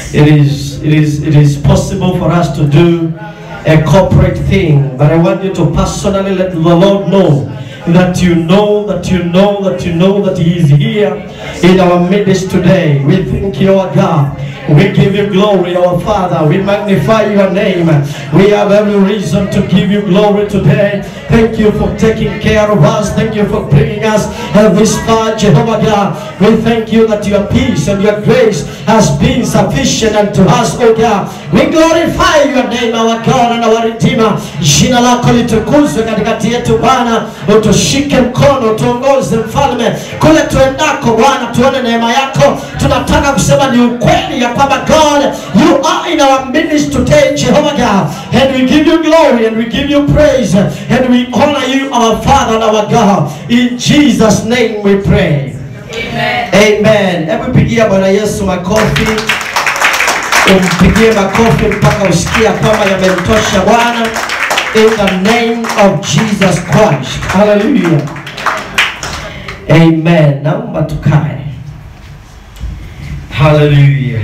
it is it is it is possible for us to do a corporate thing, but I want you to personally let the Lord know that you know that you know that you know that He is here in our midst today. We thank you, our God. We give you glory, our Father. We magnify your name. We have every reason to give you glory today. Thank you for taking care of us. Thank you for bringing us uh, this far, Jehovah God. We thank you that your peace and your grace has been sufficient unto us, oh God. We glorify your name, our God and our Redeemer. Jina lako litukuzwe katikati yetu Bwana, utushike mkono, tuongoze mfalme kule tuendako Bwana, tuone neema yako. Tunataka kusema ni ukweli ya kwamba God, you are in our midst today, Jehovah God, and we give you glory and we give you praise and we honor you, our Father and our God. In Jesus' name we pray. Amen. Amen. Hebu pigia Bwana Yesu makofi, umpigie makofi mpaka usikia kwamba yamemtosha Bwana. In the name of Jesus Christ. Hallelujah. Amen. Naomba tukae. Hallelujah.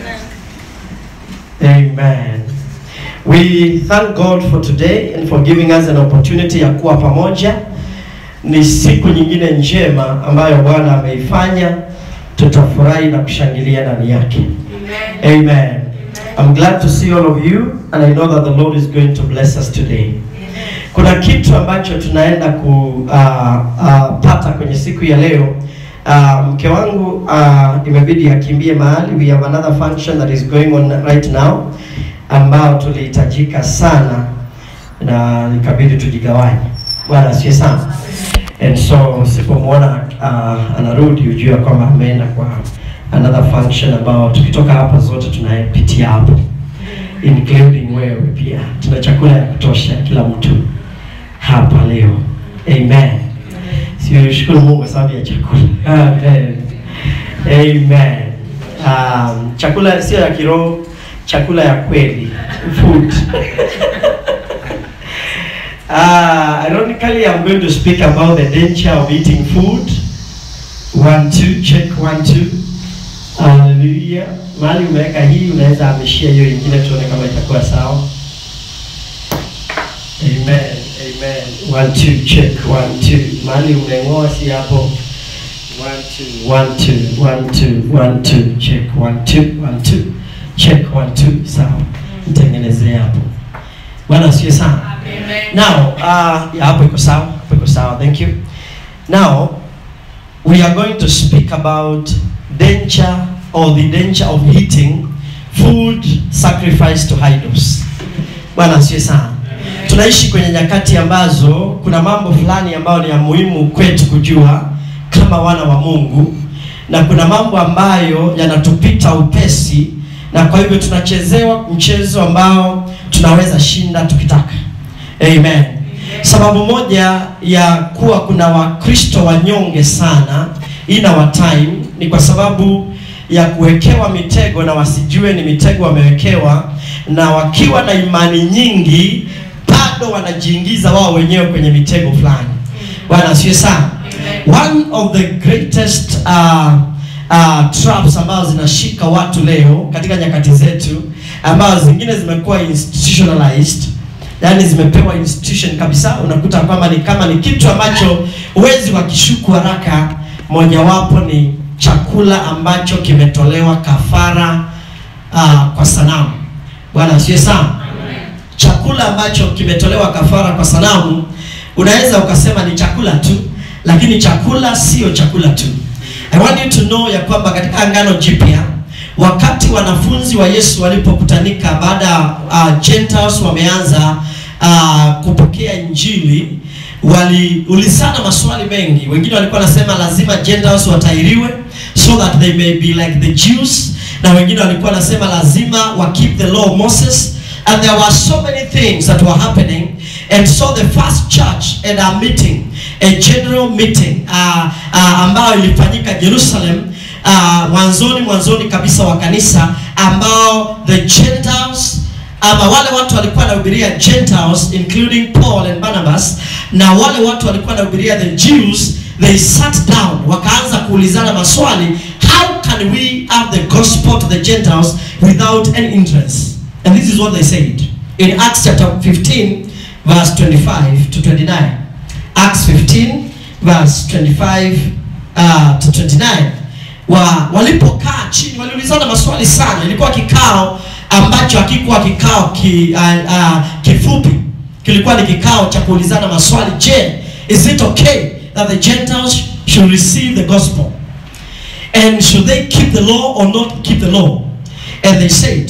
Amen. We thank God for today and for giving us an opportunity ya kuwa pamoja. Ni siku nyingine njema ambayo Bwana ameifanya, tutafurahi na kushangilia ndani yake. Amen. Amen. I'm glad to see all of you and I know that the Lord is going to bless us today. Kuna kitu ambacho tunaenda kupata kwenye siku ya leo. Uh, mke wangu uh, imebidi akimbie mahali. We have another function that is going on right now ambao tulihitajika sana na ikabidi tujigawanye. Bwana asifiwe sana. And so usipomwona uh, anarudi ujue kwamba ameenda kwa another function ambao tukitoka hapa zote tunapitia hapo including wewe pia. Tuna chakula ya kutosha kila mtu hapa leo. Amen. Sio shukuru Mungu kwa sababu ya chakula. Amen. Amen. Um, chakula sio ya kiroho, chakula ya kweli. Food. Uh, ironically, I'm going to speak about the danger of eating food. One, two, check, one, two. Hallelujah. Mahali umeweka hii unaweza hamishia hiyo ingine tuone kama itakuwa sawa. Amen. Amen. One, two, check, one, two. Mahali umeng'oa si hapo. One, two, one, two, one, two, one, two, check, one, two, one, two. Check, one, two. Sawa. Mtengenezee hapo. Bwana asifiwe sana. Amen. Now, uh, yeah, hapo iko sawa, hapo iko sawa. Thank you. Now, we are going to speak about danger or the danger of eating food sacrificed to idols. Bwana asifiwe sana. Tunaishi kwenye nyakati ambazo kuna mambo fulani ambayo ni ya muhimu kwetu kujua kama wana wa Mungu, na kuna mambo ambayo yanatupita upesi, na kwa hivyo tunachezewa mchezo ambao tunaweza shinda tukitaka. Amen. Sababu moja ya kuwa kuna Wakristo wanyonge sana in our time ni kwa sababu ya kuwekewa mitego na wasijue ni mitego wamewekewa, na wakiwa na imani nyingi bado wanajiingiza wao wenyewe kwenye mitego fulani. Bwana asifiwe sana. One of the greatest uh, uh, traps ambazo zinashika watu leo katika nyakati zetu ambazo zingine zimekuwa institutionalized yani zimepewa institution kabisa, unakuta kwamba ni kama ni kitu ambacho huwezi wakishuku haraka. Mojawapo ni chakula ambacho kimetolewa kafara uh, kwa sanamu. Bwana asifiwe sana. Chakula ambacho kimetolewa kafara kwa sanamu, unaweza ukasema ni chakula tu, lakini chakula sio chakula tu. I want you to know ya kwamba katika Agano Jipya wakati wanafunzi wa Yesu walipokutanika baada ya uh, Gentiles wameanza uh, kupokea Injili, waliulizana maswali mengi. Wengine walikuwa wanasema lazima Gentiles watairiwe so that they may be like the Jews, na wengine walikuwa wanasema lazima wa keep the law of Moses and there were so many things that were happening and so the first church and a meeting a general meeting uh, uh, ambayo ilifanyika Jerusalem uh, mwanzoni mwanzoni kabisa wa kanisa ambao the Gentiles ama wale watu walikuwa wanahubiria Gentiles including Paul and Barnabas na wale watu walikuwa wanahubiria the Jews they sat down wakaanza kuulizana maswali how can we have the gospel to the Gentiles without any interest. And this is what they said in Acts chapter 15, verse 25 to 29. Acts 15, verse 25 uh, to 29. Wa, walipokaa chini waliulizana maswali sana. Ilikuwa kikao ambacho hakikuwa kikao ki, uh, uh, kifupi, kilikuwa ni kikao cha kuulizana maswali. Je, is it okay that the Gentiles should receive the gospel? And should they keep the law or not keep the law? And they said,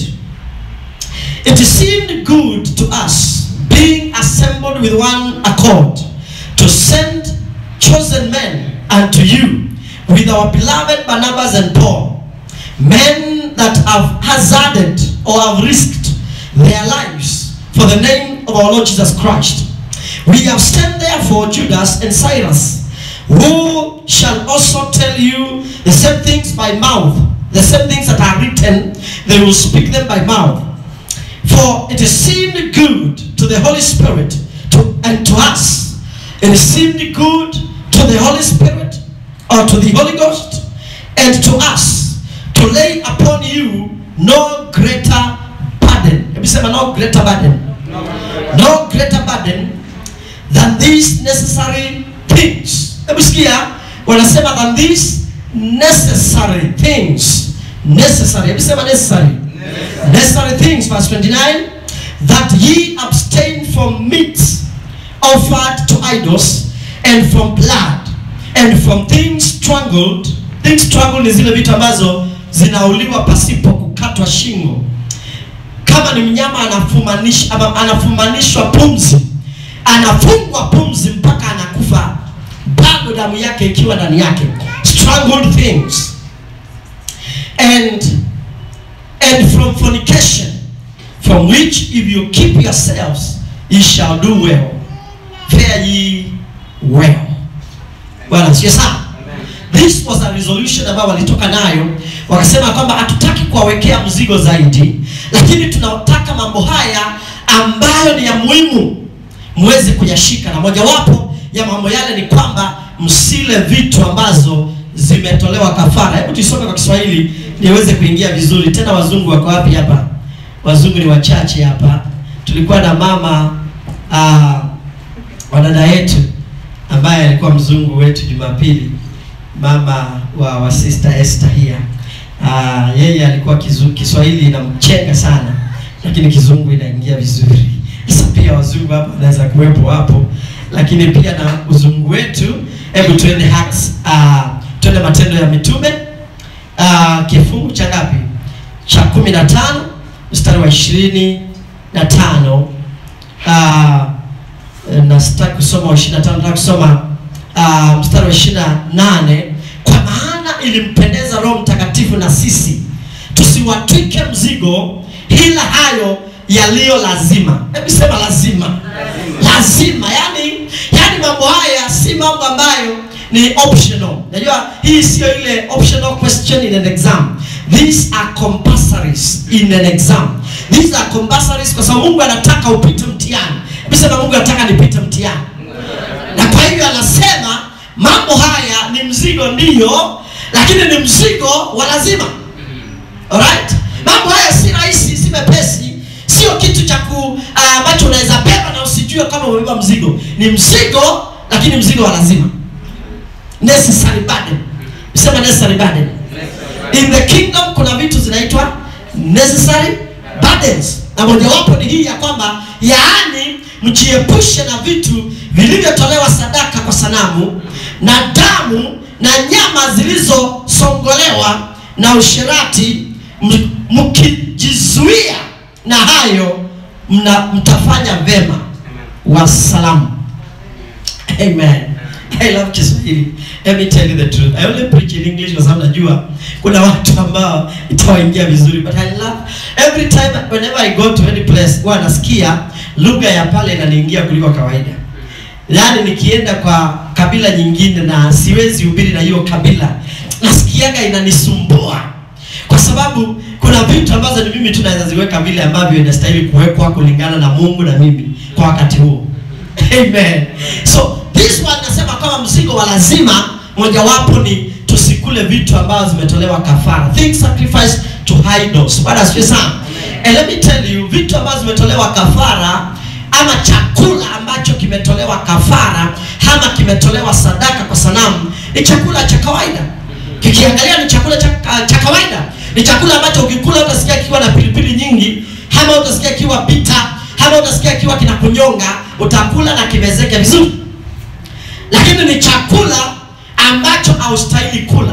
It seemed good to us, being assembled with one accord, to send chosen men unto you with our beloved Barnabas and Paul, men that have hazarded or have risked their lives for the name of our Lord Jesus Christ. We have sent therefore Judas and Cyrus, who shall also tell you the same things by mouth, the same things that are written, they will speak them by mouth. For it seemed good to the Holy Spirit to, and to us. It seemed good to the Holy Spirit or to the Holy Ghost and to us to lay upon you no greater burden. Hebu sema no greater burden. No greater burden than these necessary things. Hebu sikia wanasema than these necessary things. Necessary. Hebu sema necessary. Necessary things, verse 29, that ye abstain from meat offered to idols, and from blood, and from things strangled. Things strangled ni zile vitu ambazo zinauliwa pasipo kukatwa shingo. Kama ni mnyama anafumanisha, ama anafumanishwa pumzi, anafungwa pumzi mpaka anakufa, bado damu yake ikiwa ndani yake. Strangled things and and from fornication, from which if you keep yourselves, ye shall do well. Fare ye well. Bwana sio sana. This was a resolution ambayo walitoka nayo, wakasema kwamba hatutaki kuwawekea mzigo zaidi, lakini tunataka mambo haya ambayo ni ya muhimu muweze kuyashika, na mojawapo ya mambo yale ni kwamba msile vitu ambazo zimetolewa kafara. Hebu tuisome kwa Kiswahili niweze kuingia vizuri. Tena wazungu wako wapi hapa? Wazungu ni wachache hapa. Tulikuwa na mama uh, wa dada yetu ambaye alikuwa mzungu wetu Jumapili, mama wa, wa sister Esther here. Uh, yeye alikuwa kizu, Kiswahili inamchenga sana, lakini kizungu inaingia vizuri. Sasa pia wazungu hapa wanaweza kuwepo hapo, lakini pia na uzungu wetu. Hebu tuende Acts, uh, tuende Matendo ya Mitume uh, kifungu cha ngapi? Cha kumi na tano mstari wa ishirini na tano uh, na sitaki kusoma wa ishirini na tano nataka kusoma uh, mstari wa ishirini na nane kwa maana ilimpendeza Roho Mtakatifu na sisi tusiwatwike mzigo ila hayo yaliyo lazima. Hebu sema lazima, lazima. Yani, yani mambo haya si mambo ambayo ni optional. Najua hii sio ile optional question in an exam. These are compulsories in an exam. These are compulsories kwa sababu Mungu anataka upite mtihani. Hebu sema Mungu anataka nipite mtihani. Na kwa hivyo anasema mambo haya ni mzigo ndiyo, lakini ni mzigo wa lazima. Alright? Mambo haya si rahisi, si mepesi, sio kitu cha ku ambacho uh, unaweza beba na usijue kama umebeba mzigo. Ni mzigo lakini mzigo wa lazima. Necessary burden. Sema necessary burden. In the kingdom kuna vitu zinaitwa necessary burdens. Na mojawapo ni hii ya kwamba yaani mjiepushe na vitu vilivyotolewa sadaka kwa sanamu na damu na nyama zilizosongolewa na usherati, mkijizuia na hayo mna, mtafanya vema. Wasalamu. Amen. I love Kiswahili. Let me tell you the truth. I only preach in English kwa sababu najua kuna watu ambao itawaingia vizuri but I love every time whenever I go to any place huwa nasikia lugha ya pale inaniingia kuliko kawaida. Yaani nikienda kwa kabila nyingine na siwezi hubiri na hiyo kabila, nasikiaga inanisumbua kwa sababu kuna vitu ambazo ni mimi tu naweza ziweka vile ambavyo inastahili kuwekwa kulingana na Mungu na mimi kwa wakati huo. Amen. So this one nasema kama mzigo wa lazima, mojawapo ni tusikule vitu ambazo zimetolewa kafara, things sacrificed to idols. Bwana asifiwe sana. And let me tell you, vitu ambazo zimetolewa kafara ama chakula ambacho kimetolewa kafara ama kimetolewa sadaka kwa sanamu ni chakula cha kawaida. Kikiangalia ni chakula cha, cha kawaida. Ni chakula ambacho ukikula utasikia kikiwa na pilipili nyingi, ama utasikia kikiwa bita, ama utasikia kikiwa kinakunyonga, utakula na kimezeke vizuri. Lakini ni chakula ambacho haustahili kula.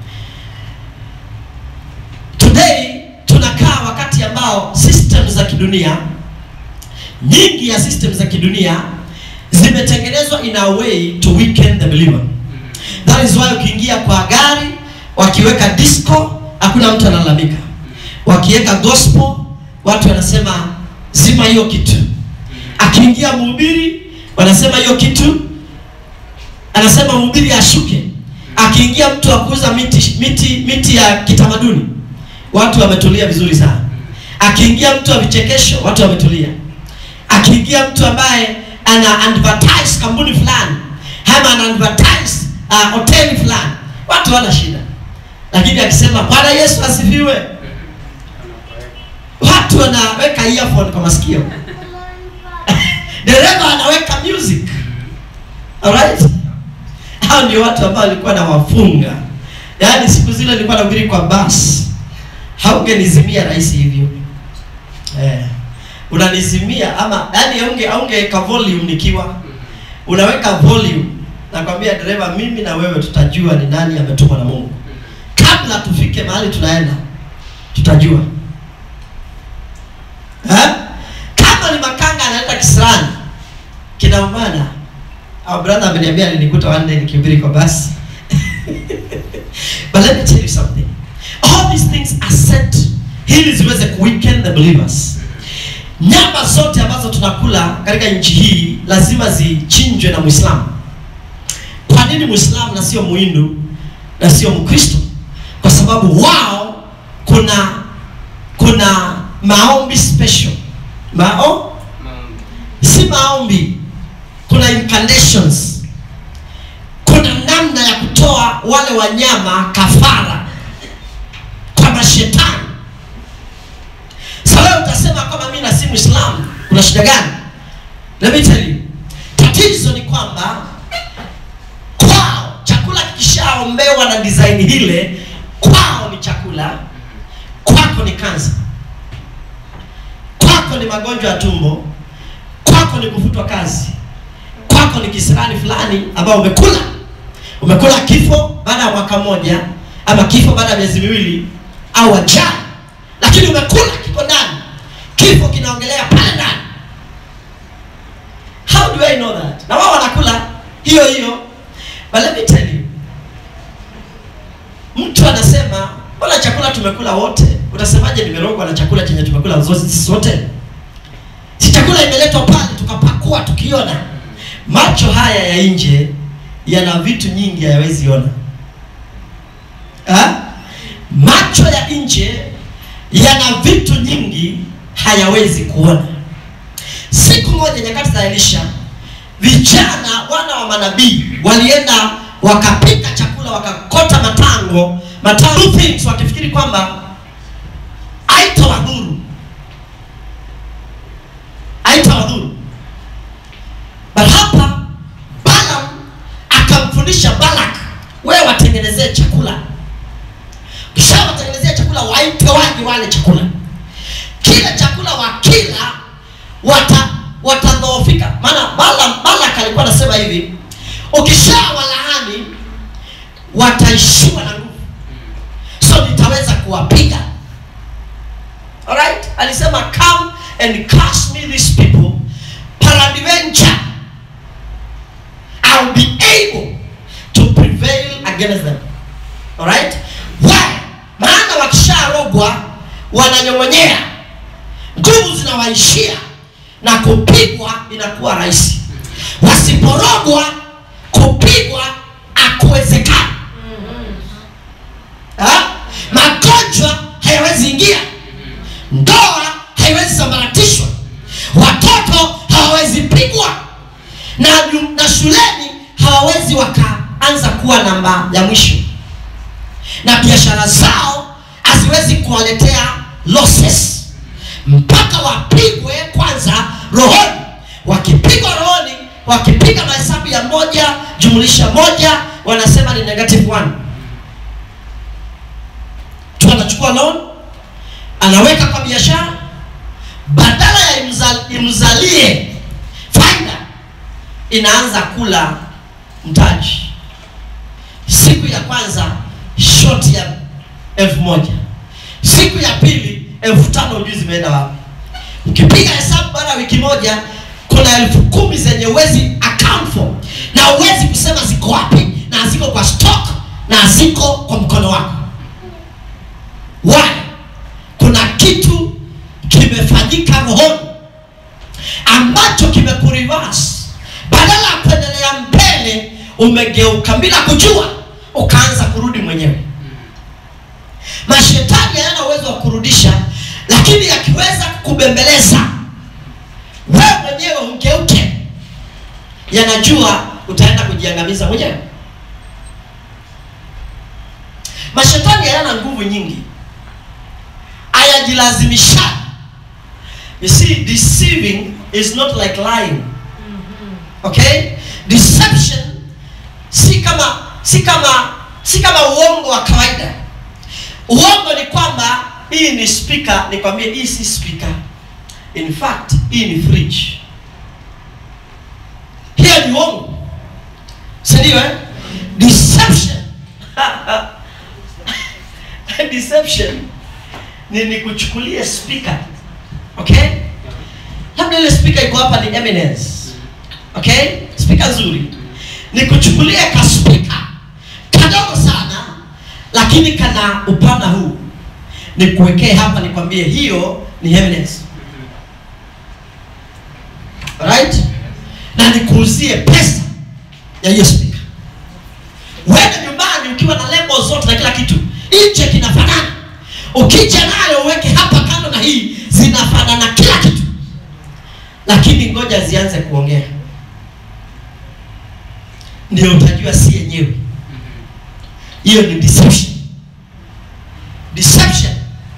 Today tunakaa wakati ambao system za kidunia nyingi ya system za kidunia zimetengenezwa in a way to weaken the believer. That is why ukiingia kwa gari wakiweka disco hakuna mtu analalamika. Wakiweka gospel watu wanasema zima hiyo kitu. Akiingia mhubiri wanasema hiyo kitu anasema mhubiri ashuke. Akiingia mtu wa kuuza miti, miti miti ya kitamaduni watu wametulia vizuri sana. Akiingia mtu wa vichekesho watu wametulia. Akiingia mtu ambaye ana advertise kampuni fulani ama ana advertise uh, hoteli fulani watu wana shida, lakini akisema Bwana Yesu asifiwe, watu wanaweka earphone kwa masikio dereva anaweka music. Alright, hao ndio watu ambao walikuwa na wafunga. Yaani siku zile nilikuwa nahubiri kwa basi, haungenizimia rahisi hivyo eh, unanizimia ama yani aunge aungeweka volume nikiwa unaweka volume, nakwambia dereva, mimi na wewe tutajua ni nani ametumwa na Mungu kabla tufike mahali tunaenda, tutajua eh? Kama ni makanga anaenda kisirani kinaumana au brother ameniambia alinikuta one day nikihubiri kwa basi but let me tell you something all these things are set ili ziweze kuweaken the believers nyama zote ambazo tunakula katika nchi hii lazima zichinjwe na Muislamu. Kwa nini Muislamu na sio Muhindu na sio Mkristo? Kwa sababu wao kuna kuna maombi special. Mao si maombi, kuna incantations, kuna namna ya kutoa wale wanyama kafara kwa mashetani. Sasa leo utasema kama mimi na si Muislamu, kuna shida gani? Let me tell you. Tatizo ni kwamba kwao chakula kikishaombewa na design ile, kwao ni chakula, kwako ni kansa, kwako ni magonjwa ya tumbo, kwako ni kufutwa kazi, kwako ni kisirani fulani ambao umekula umekula kifo baada ya mwaka mmoja ama kifo baada ya miezi miwili au ajali, lakini umekula kiko ndani, kifo kinaongelea pale ndani. How do I know that? Na wao wanakula hiyo hiyo, but let me tell you, mtu anasema mbona chakula tumekula wote? Utasemaje nimerogwa na chakula chenye tumekula zote sisi wote? Si chakula imeletwa pale tukapakua tukiona. Macho haya ya nje yana vitu nyingi hayawezi ona. Ha? Macho ya nje yana vitu nyingi hayawezi kuona. Siku moja nyakati za Elisha, vijana wana wa manabii walienda wakapika chakula wakakota matango matango things, wakifikiri kwamba haitawadhuru haitawadhuru. But hapa Balaam akamfundisha Balak, wewe watengenezee chakula, kisha watengenezea chakula, waite waje wale chakula. Kile chakula wakila wata watadhoofika. Maana Balaam Balak alikuwa anasema hivi, ukishawalaani wataishiwa na nguvu, so nitaweza kuwapiga. Alright, alisema come and curse me these people, peradventure I'll be able to prevail against them. Alright? Why? Maana wakisharogwa wananyong'onyea, nguvu zinawaishia na kupigwa inakuwa rahisi. Wasiporogwa kupigwa hakuwezekani. Ha? Magonjwa hayawezi ingia, ndoa haiwezi sambaratishwa, watoto hawawezi pigwa na, na shuleni hawawezi wakaanza kuwa namba ya mwisho, na biashara zao haziwezi hakiwezi kuwaletea losses mpaka wapigwe kwanza rohoni wakipigwa rohoni wakipiga mahesabu ya moja jumlisha moja wanasema ni negative one mtu anachukua loan anaweka kwa biashara badala ya imzal, imzalie faida inaanza kula mtaji siku ya kwanza short ya elfu moja siku ya pili elfu tano ujui zimeenda wapi ukipiga hesabu baada ya wiki moja kuna elfu kumi zenye uwezi account for na uwezi kusema ziko wapi na ziko kwa stock na ziko kwa mkono wako why kuna kitu kimefanyika rohoni ambacho kimekurivas badala ya kuendelea mbele umegeuka bila kujua ukaanza kurudi mwenyewe mashetani hayana uwezo wa kurudisha lakini yakiweza kukubembeleza wewe mwenyewe ugeuke yanajua utaenda kujiangamiza mwenyewe mashetani hayana nguvu nyingi hayajilazimisha you see deceiving is not like lying okay deception si kama si kama si kama uongo wa kawaida uongo ni kwamba hii ni speaker nikwambie hii si speaker in fact hii ni fridge hiyo ni uongo sindio eh? deception deception ni nikuchukulie speaker okay labda ile speaker iko hapa ni eminence okay speaker nzuri nikuchukulie ka speaker kadogo sana lakini kana upana huu nikuwekee hapa nikwambie hiyo ni eminence right na nikuuzie pesa ya hiyo speaker uende nyumbani ukiwa na lebo zote na kila kitu nje kinafanana ukija nayo uweke hapa kando na hii zinafanana kila kitu lakini ngoja zianze kuongea ndio utajua si yenyewe hiyo ni deception deception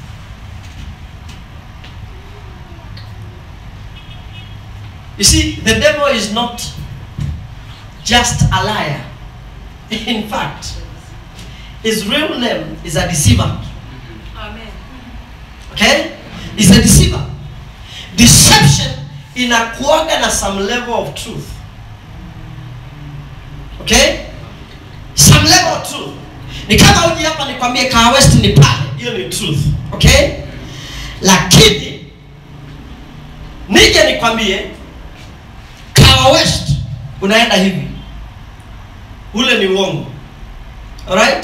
you see the devil is not just a liar in fact his real name is a deceiver Amen. okay is a deceiver deception inakuaga na some level of truth okay some level of truth ni kama uji hapa nikwambie kaa west ni pale hiyo ni truth okay lakini nije nikwambie kawa west unaenda hivi ule ni uongo alright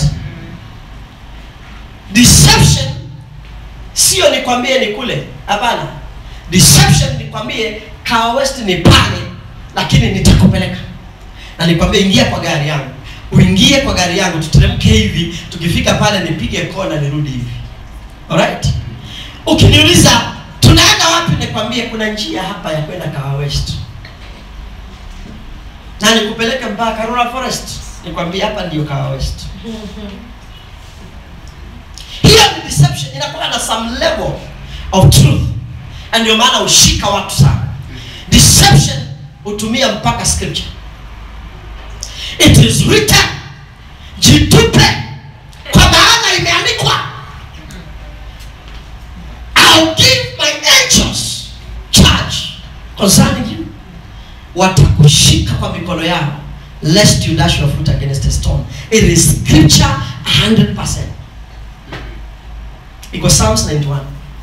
deception sio nikwambie ni kule hapana deception nikwambie kawa west ni pale lakini nitakupeleka na nikwambie ingia kwa gari yangu uingie kwa gari yangu tuteremke hivi tukifika pale nipige kona nirudi hivi alright ukiniuliza tunaenda wapi nikwambie kuna njia hapa ya kwenda kawa west na nikupeleke mpaka karura forest nikwambie hapa ndio kawa west hiyo ni deception inakuwa na some level of truth na ndio maana ushika watu sana deception hutumia mpaka scripture it is written jitupe kwa maana imeandikwa I'll give my angels charge concerning you watakushika kwa mikono yao lest you dash your foot against a stone it is scripture 100% iko psalms 91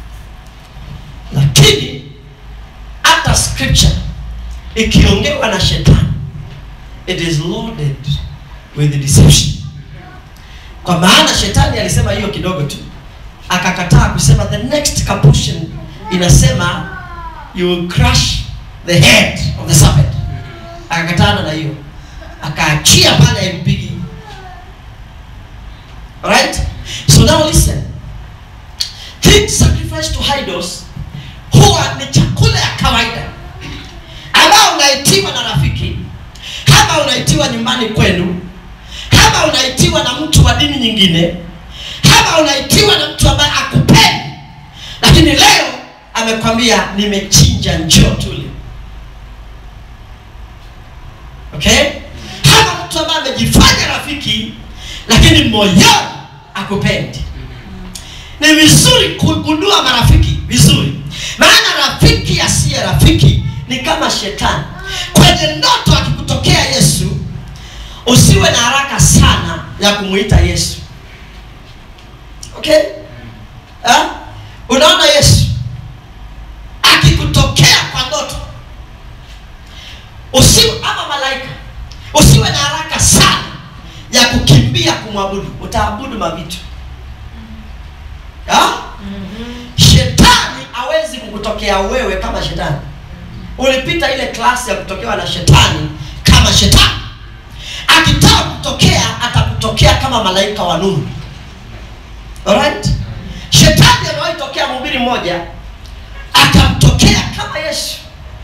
lakini hata scripture ikiongewa na shetani it is loaded with deception kwa maana shetani alisema hiyo kidogo tu akakataa kusema the next portion inasema you will crush the head of the serpent akakatana na hiyo akaachia pale impigi alright so now listen things sacrificed to idols huwa ni chakula ya kawaida ambao unaitiwa na rafiki kama unaitiwa nyumbani kwenu kama unaitiwa na mtu wa dini nyingine kama unaitiwa na mtu ambaye akupendi lakini leo amekwambia nimechinja njoo tule okay kama mtu ambaye amejifanya rafiki lakini moyoni akupendi ni vizuri kugundua marafiki vizuri maana rafiki asiye rafiki ni kama shetani kwenye ndoto akikutokea yesu usiwe na haraka sana ya kumwita yesu okay ha? unaona yesu akikutokea kwa ndoto usiwe ama malaika usiwe na haraka sana ya kukimbia kumwabudu utaabudu mavitu ha? shetani hawezi kukutokea wewe kama shetani ulipita ile klasi ya kutokewa na shetani kama shetani akitaka kutokea atakutokea kama malaika wa nuru Alright? shetani amewahi tokea mhubiri mmoja akamtokea kama yesu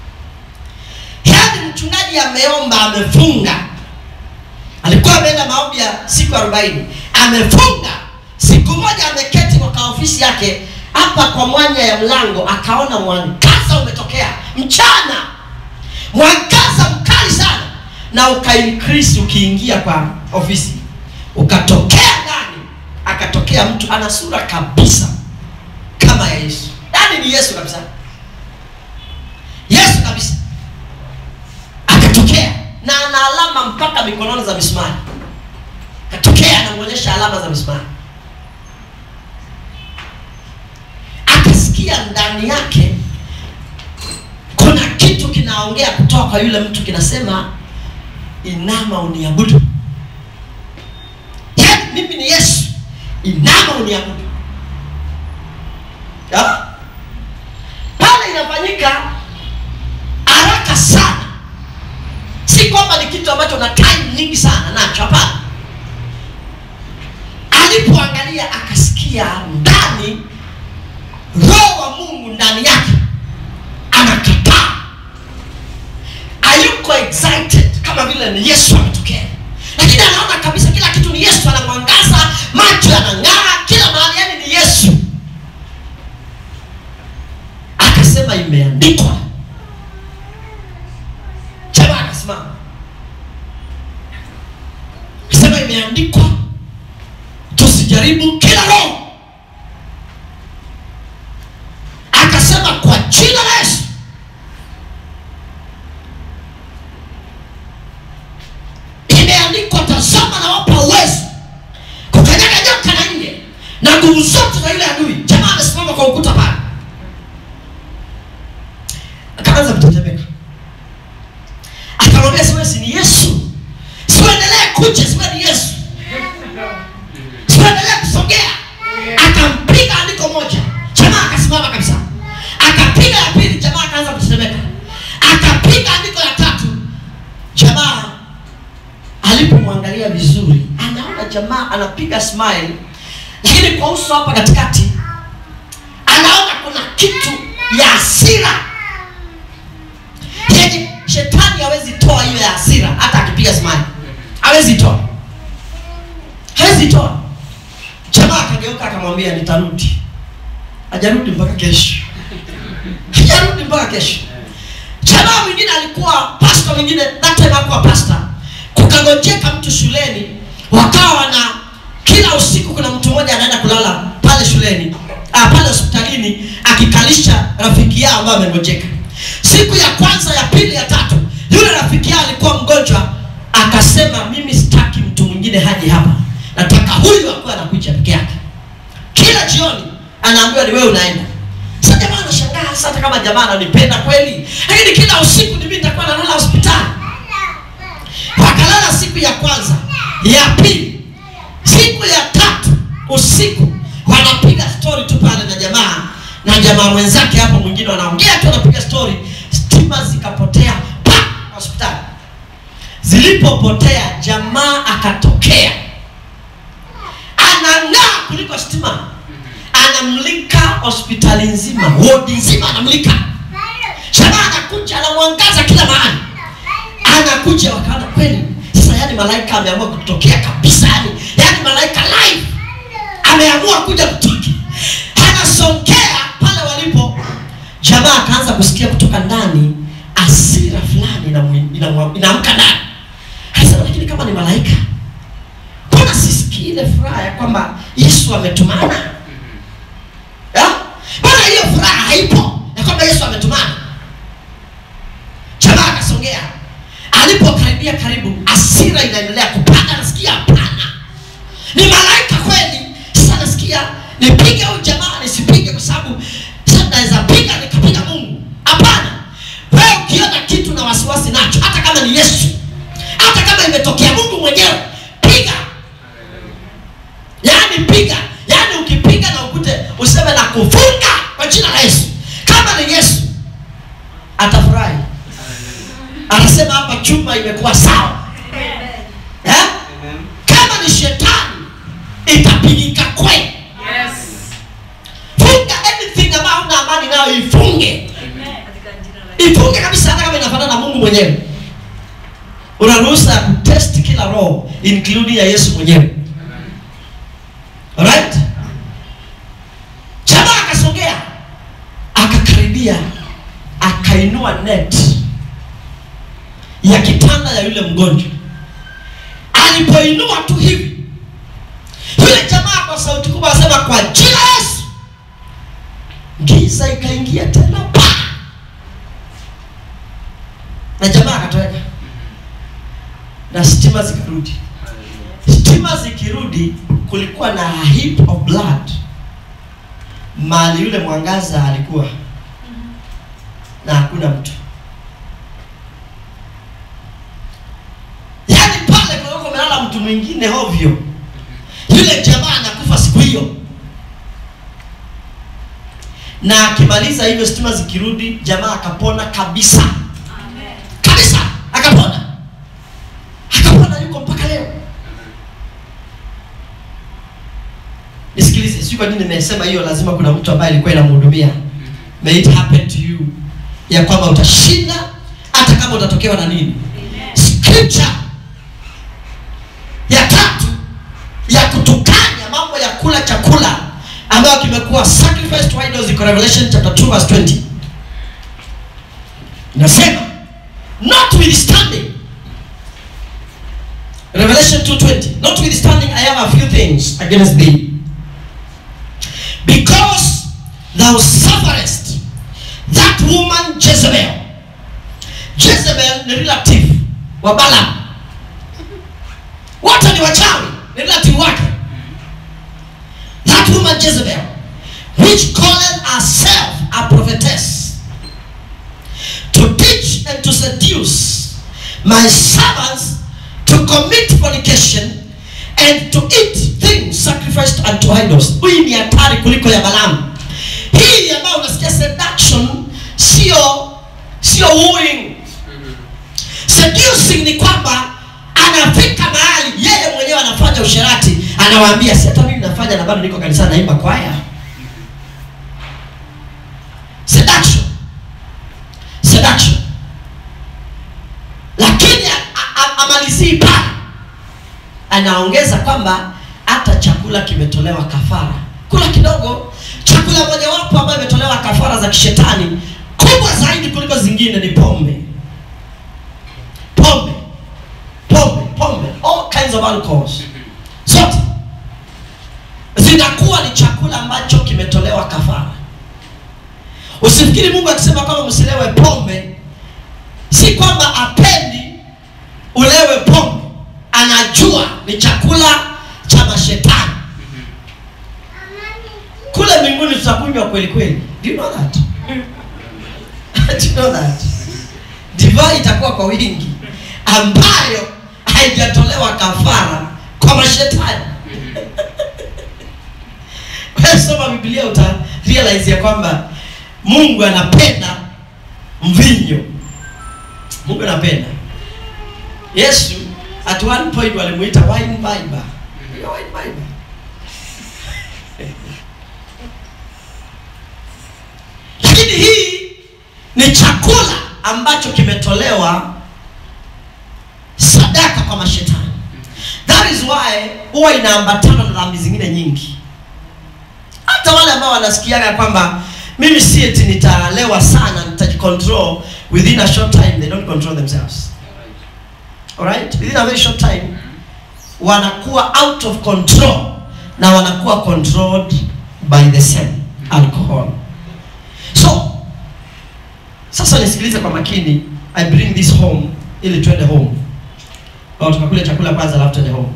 yaani mchungaji ameomba amefunga alikuwa ameenda maombi ya siku arobaini amefunga siku moja ameketi kwa ofisi yake hapa kwa mwanya ya mlango akaona mwangaza umetokea mchana mwangaza mkali sana na ukaincrease ukiingia kwa ofisi ukatokea ndani akatokea mtu ana sura kabisa kama ya yesu yaani ni yesu kabisa yesu kabisa akatokea na ana alama mpaka mikononi za misumari akatokea anamwonyesha alama za misumari akasikia ndani yake kuna kitu kinaongea kutoka kwa yule mtu kinasema inama uniabudu yaani mimi ni yesu inama uniabudu Ya? pale inafanyika haraka sana si kwamba ni kitu ambacho na time nyingi sana nacho hapana alipoangalia akasikia ndani roho wa mungu ndani yake anakataa hayuko excited kama vile ni yesu ametokea lakini anaona kabisa kila kitu ni yesu anamwangaza macho yanang'aa kila mahali yani ni yesu akasema imeandikwa jamaa akasimama akasema imeandikwa tusijaribu kila roho akasema kwa jina la yesu imeandikwa tazama na wapa uwezo kukanyaga nyoka na nje na nguvu zote za yule adui jamaa amesimama kwa ukuta pale akaanza kutetemeka akamwambia siwezi ni yesu siuendelee kuja siwe ni yesu siuendelee kusogea akampiga andiko moja jamaa akasimama kabisa akapiga ya pili jamaa akaanza kutetemeka akapiga andiko ya tatu jamaa alipomwangalia vizuri anaona jamaa anapiga smile lakini kwa uso hapa katikati anaona kuna kitu ya hasira yenye shetani hawezi toa hiyo ya hasira hata akipiga smile hawezi toa hawezi toa jamaa akageuka akamwambia nitarudi hajarudi mpaka kesho hajarudi mpaka kesho jamaa mwingine alikuwa pasta mwingine that time hakuwa pasta kukangojeka mtu shuleni wakawa na kila usiku kuna mtu mmoja anaenda kulala pale shuleni ah, pale hospitalini akikalisha rafiki yao ambayo amengojeka siku ya kwanza ya pili ya tatu yule rafiki yao alikuwa mgonjwa akasema mimi sitaki mtu mwingine haji hapa nataka huyu akuwa anakuja peke yake kila jioni anaambiwa ni wewe unaenda sa jamaa anashangaa sasa hata kama jamaa ananipenda kweli lakini kila usiku ni mimi nitakuwa nalala hospitali wakalala siku ya kwanza ya pili siku ya tatu usiku wanapiga stori tu pale na jamaa na jamaa mwenzake hapo mwingine wanaongea tu wanapiga stori stima zikapotea pa hospitali zilipopotea jamaa akatokea anang'aa kuliko stima anamlika hospitali nzima wodi nzima anamlika jamaa anakuja anamwangaza kila mahali anakuja wakaona kweli sasa yani malaika ameamua kutokea kabisa yani yani malaika live ameamua kuja kutoka anasongea pale walipo jamaa akaanza kusikia kutoka ndani asira fulani inamu- inamu- inaamka ndani anasema lakini kama ni malaika mbona sisikii ile furaha ya kwamba yesu ametumana Ya? mbona hiyo furaha haipo ya kwamba yesu ametumana jamaa akasongea alipokaribia karibu asira inaendelea kupanda nasikia hapana ni malaika kweli sasa nasikia nipige huyu jamaa nisipige kwa sababu sasa naweza piga nikapiga mungu hapana wewe ukiona kitu na wasiwasi nacho hata kama ni yesu hata kama imetokea mungu mwenyewe piga yaani piga yaani ukipiga na ukute useme na kufunga kwa jina la yesu kama ni yesu atafurahi anasema hapa chuma imekuwa sawa eh? kama ni shetani itapigika kweli Yes. funga anything ambayo una amani nayo ifunge ifunge kabisa hata kama inafanana na mungu mwenyewe una ruhusa ya kutest kila roho including ya yesu mwenyewe alright jamaa akasogea akakaribia akainua net ya kitanda ya yule mgonjwa alipoinua tu hivi yule jamaa kwa sauti kubwa asema kwa jina la yesu giza ikaingia tena pa na jamaa akatoweka na stima zikarudi stima zikirudi kulikuwa na a heap of blood mali yule mwangaza alikuwa na hakuna mtu yaani pale kulikuwa kumelala mtu mwingine hovyo yule jamaa anakufa siku hiyo na akimaliza hivyo stima zikirudi jamaa akapona kabisa kabisa akapona akapona yuko mpaka leo nisikilize sijui kwa nini nimesema hiyo lazima kuna mtu ambaye alikuwa inamhudumia may it happen to you ya kwamba utashinda hata kama utatokewa na nini scripture ya tatu ya kutukanya mambo ya kula chakula ambayo kimekuwa sacrifice to idols iko revelation chapter 2 verse 20 inasema notwithstanding revelation 2:20 notwithstanding i have a few things against thee because thou sufferest that woman jezebel jezebel ni relative wa balaam wote ni wachawi ni relative wake that woman jezebel which calleth herself a prophetess to teach and to seduce my servants to commit fornication and to eat things sacrificed unto idols hii ni hatari kuliko ya balamu hii ambayo unasikia seduction sio sio wooing seducing ni kwamba anafika mahali yeye mwenyewe anafanya usherati anawaambia si hata mimi nafanya na bado niko kanisani naimba kwaya seduction seduction lakini a- a- amalizii pale anaongeza kwamba hata chakula kimetolewa kafara kula kidogo chakula mojawapo ambayo imetolewa kafara za kishetani kubwa zaidi kuliko zingine ni pombe pombe pombe pombe all kinds of alcohols zote zinakuwa ni chakula ambacho kimetolewa kafara usifikiri mungu akisema kwamba msilewe pombe si kwamba apendi ulewe pombe anajua ni chakula cha mashetani kule mbinguni tutakunywa kweli kweli do you know that do you know that divai itakuwa kwa wingi ambayo haijatolewa kafara kwa mashetani Wewe soma biblia uta realize ya kwamba mungu anapenda mvinyo mungu anapenda yesu at one point walimuita wine biber Unajua wine biber lakini hii ni chakula ambacho kimetolewa sadaka kwa mashetani that is why huwa inaambatana na dhambi zingine nyingi hata wale ambao wanasikiaga kwamba mimi si eti nitalewa sana nitajicontrol within a short time they don't control themselves alright within a very short time wanakuwa out of control na wanakuwa controlled by the same alcohol so sasa nisikilize kwa makini i bring this home ili twende home au tukakule chakula kwanza alafu twende home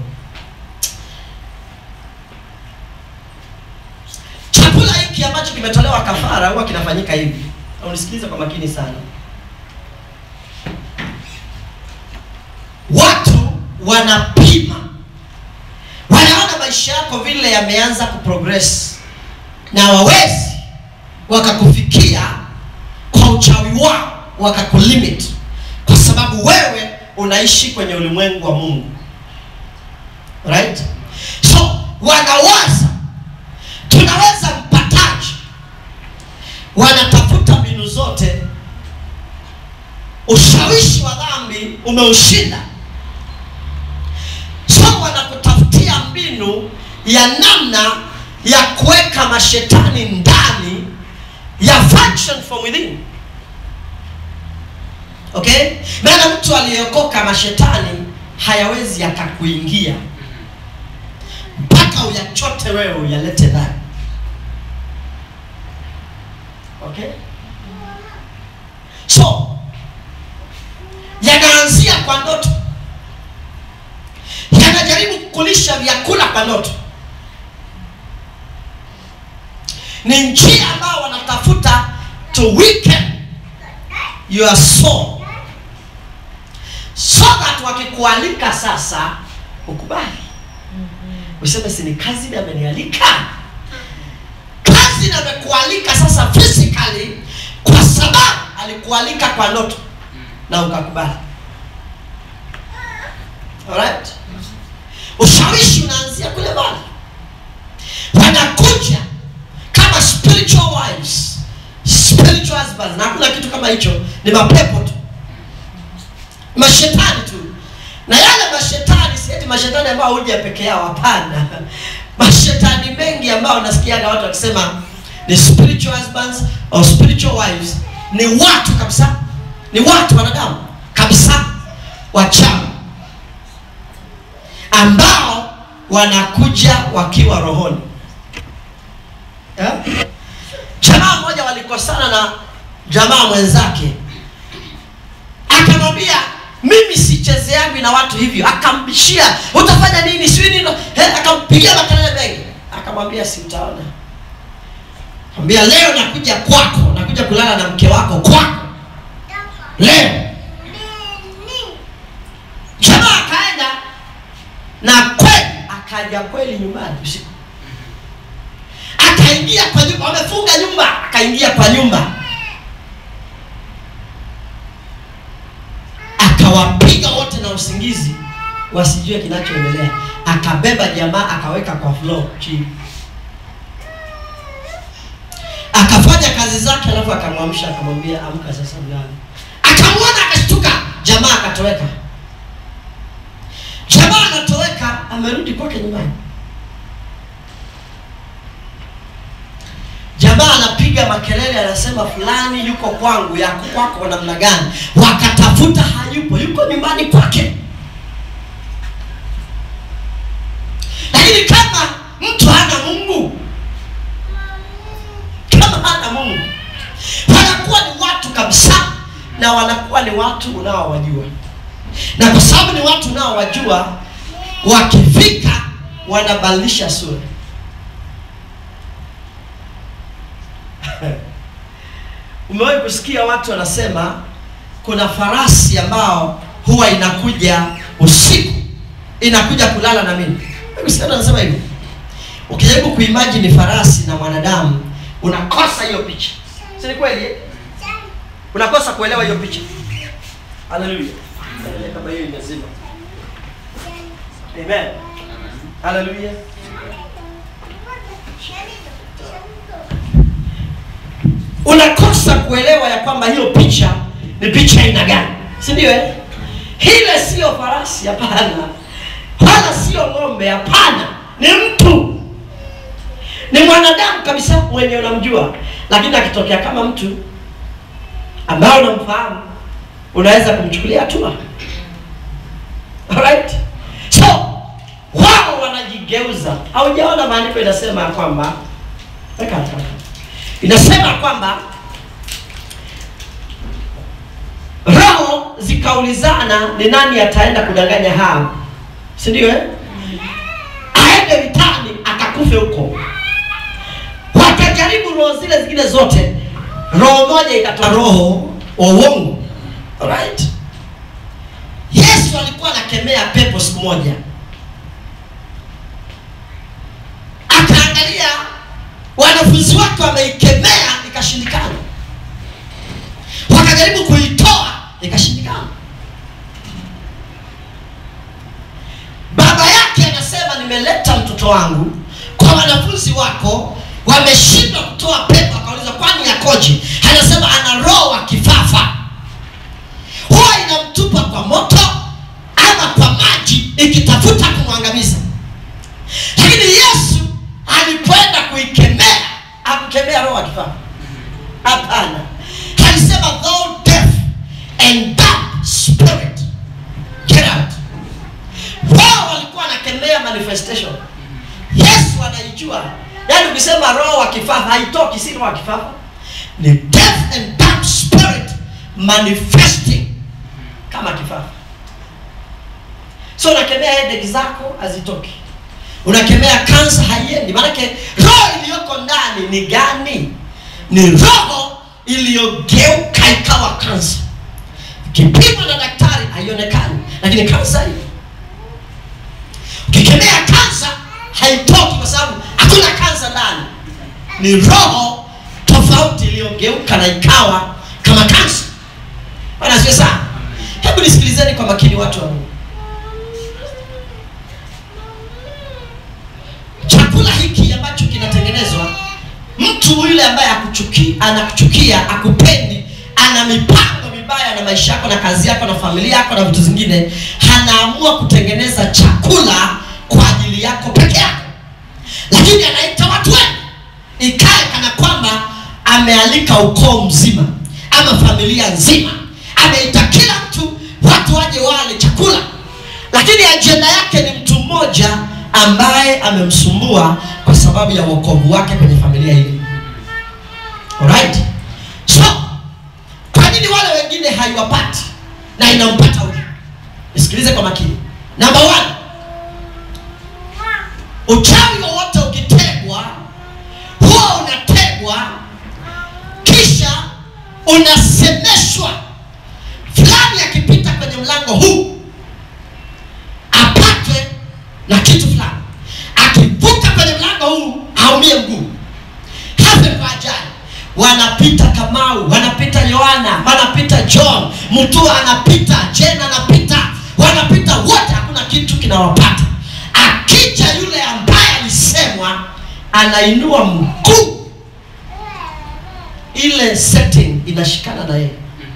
chakula hiki ambacho kimetolewa kafara huwa kinafanyika hivi Na unisikilize kwa makini sana watu wanapima wanaona maisha yako vile yameanza kuprogress na wawezi wakakufikia kwa uchawi wao wakakulimit kwa sababu wewe unaishi kwenye ulimwengu wa mungu right so wanawaza tunaweza mpataji wanatafuta mbinu zote ushawishi wa dhambi umeushinda so wanakutafutia mbinu ya namna ya kuweka mashetani ndani ya function from within okay maana mtu aliyeokoka mashetani hayawezi yakakuingia mpaka uyachote wewe uyalete ndani okay so yanaanzia kwa ndoto yanajaribu kulisha vyakula kwa ndoto ni njia ambao wanatafuta to weaken your soul so that wakikualika sasa ukubali useme si ni kazi ndiye amenialika kazi ndiye amekualika sasa physically kwa sababu alikualika kwa ndoto na ukakubali alright ushawishi unaanzia kule mbali wanakuja kama spiritual wives spiritual husbands na hakuna kitu kama hicho ni mapepo tu mashetani tu na yale mashetani sieti mashetani ambao huja peke yao hapana mashetani mengi ambao nasikiaga watu wakisema ni spiritual husbands or spiritual wives ni watu kabisa ni watu wanadamu kabisa wachawi ambao wanakuja wakiwa rohoni yeah? jamaa mmoja walikosana na jamaa mwenzake akamwambia mimi sichezeangi na watu hivyo akambishia utafanya nini sijui nini eh, akampigia makelele mengi akamwambia si utaona ambia leo nakuja kwako nakuja kulala na mke wako kwako leo jamaa akaenda na kweli akaja kweli nyumbani usiku akaingia kwa nyumba wamefunga nyumba akaingia kwa nyumba akawapiga wote na usingizi wasijue kinachoendelea akabeba jamaa akaweka kwa floor chini akafanya kazi zake alafu akamwamsha akamwambia amka sasa mlale akamwona akashtuka jamaa akatoweka jamaa anatoweka amerudi kwake nyumbani jamaa anapiga makelele anasema fulani yuko kwangu yako kwako namna gani wakatafuta hayupo yuko nyumbani kwake lakini kama mtu hana mungu kama hana mungu wanakuwa ni watu kabisa na wanakuwa ni watu unaowajua na kwa sababu ni watu unaowajua wakifika wanabadilisha sura umewahi kusikia watu wanasema kuna farasi ambao huwa inakuja usiku inakuja kulala na mimi kusikia wanasema hivyo ukijaribu kuimagine farasi na mwanadamu unakosa hiyo picha si ni kweli eh? unakosa kuelewa hiyo picha haleluya kama hiyo imezima amen haleluya unakosa kuelewa ya kwamba hiyo picha ni picha aina gani si ndio eh? hile siyo farasi hapana wala sio ng'ombe hapana ni mtu ni mwanadamu kabisa mwenye unamjua lakini akitokea kama mtu ambaye unamfahamu unaweza kumchukulia hatua Alright? so wao wanajigeuza haujaona maandiko inasema ya kwamba weka hapa. inasema kwamba roho zikaulizana ni nani ataenda kudanganya hao si ndio eh? aende vitani akakufe huko wakajaribu roho zile zingine zote roho moja ikatoa roho wa uongo Alright? yesu alikuwa anakemea pepo siku moja akaangalia wanafunzi wake wameikemea ikashindikana wakajaribu kuitoa ikashindikana baba yake anasema nimeleta mtoto wangu kwa wanafunzi wako wameshindwa kutoa pepo akauliza kwani yakoje anasema ana roho wa kifafa huwa inamtupa kwa moto ama kwa maji ikitafuta kumwangamiza lakini yesu alipoenda kuikemea akukemea roho wa kifafa hapana alisema thou deaf and dumb spirit get out wao walikuwa wanakemea manifestation yesu anaijua yaani ukisema roho wa kifafa haitoki si roho wa kifafa ni deaf and dumb spirit manifesting kama kifafa so unakemea headache zako hazitoki unakemea kansa haiendi maanake roho iliyoko ndani ni gani ni roho iliyogeuka ikawa kansa ikipimwa na daktari haionekani lakini kansa hiyo ukikemea kansa haitoki kwa sababu hakuna kansa ndani ni roho tofauti iliyogeuka na ikawa kama kansa bwana asiwe sana hebu nisikilizeni kwa makini watu wa mungu chakula hiki ambacho kinatengenezwa mtu yule ambaye akuchuki, anakuchukia akupendi ana mipango mibaya na maisha yako na kazi yako na familia yako na vitu zingine anaamua kutengeneza chakula kwa ajili yako peke yako lakini anaita watu wengi ikae kana kwamba amealika ukoo mzima ama familia nzima ameita kila mtu watu waje wale chakula lakini ajenda yake ni mtu mmoja ambaye amemsumbua kwa sababu ya wokovu wake kwenye familia hili alright so kwa nini wale wengine haiwapati na inampata huyu nisikilize kwa makini namba one uchawi wowote ukitegwa huwa unategwa kisha unasemeshwa fulani akipita kwenye mlango huu apatwe na kitu fulani akivuka kwenye mlango huu aumie mguu hafe kwa ajali wanapita kamau wanapita yohana wanapita john mtua anapita jen anapita wanapita wote hakuna kitu kinawapata akija yule ambaye alisemwa anainua mguu ile setting inashikana na yeye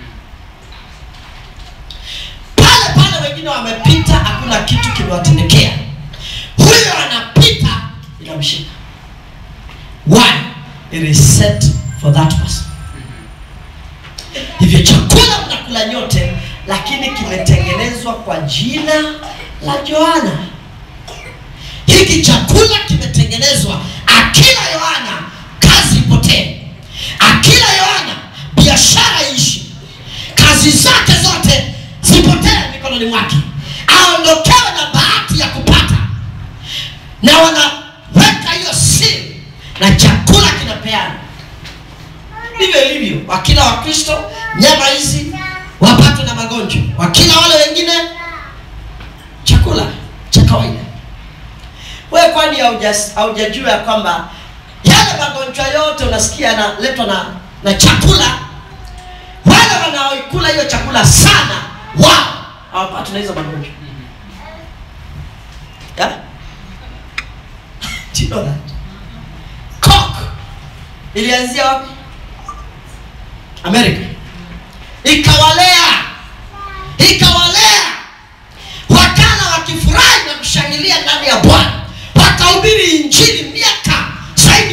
pale pale wengine wamepita hakuna kitu kimewatendekea huyo anapita inamshika why it is set for that person hivyo chakula mnakula nyote lakini kimetengenezwa kwa jina la joana hiki chakula kimetengenezwa akila yohana kazi ipotee akila yohana biashara iishi kazi zake zote zipotee mikononi mwake aondokewe na bahati ya kupata na wanaweka hiyo siri na chakula kinapeana ndivyo ilivyo wakila wakristo nyama hizi wapatwe na magonjwa wakila wale wengine chakula cha kawaida we kwani hauja- haujajua ya kwamba yale magonjwa yote unasikia yanaletwa na, na chakula wale wanaoikula hiyo chakula sana wao hawapatwi na hizo magonjwa yeah? Do you know that? Coke ilianzia wapi amerika ikawalea ikawalea wakala wakifurahi na kushangilia ndani ya bwana wakahubiri injili miaka zaidi